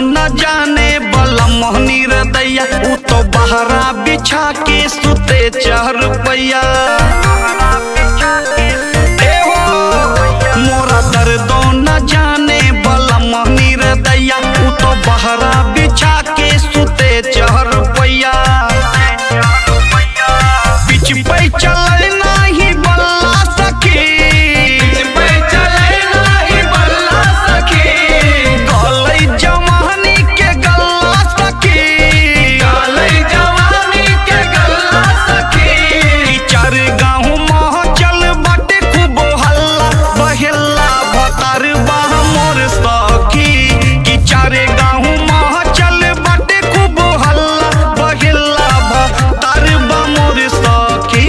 न जाने बला मोहनी रदैया उ तो बहरा बिछा के सुते चार पैया ए हो, मोरा दर्दो न जाने बला मोहनी रदैया उ तो बहरा बिछा के सुते चार पैया पिछ पे चल नाही बल्ला सखी गलै जवानी के गल्ला सखी ई चार गाँव मह चल बाटे खूब हल्ला बहेला भतार बाह मोर सखी कि चार गाँव मह चल बाटे खूब हल्ला बहेला भतार बा मोर सखी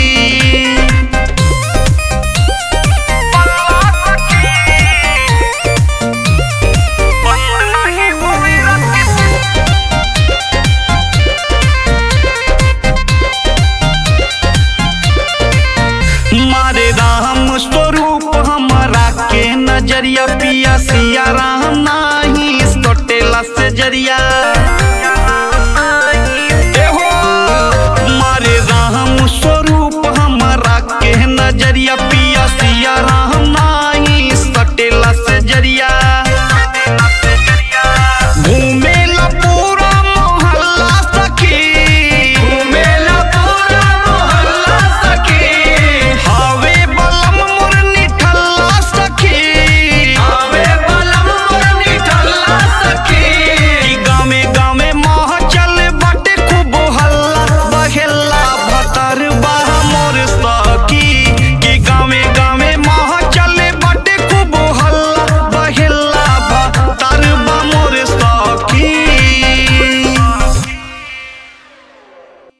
मारे राम स्वरूप हमारा के नजरिया पिया सिया राम नाही टोटेला से जरिया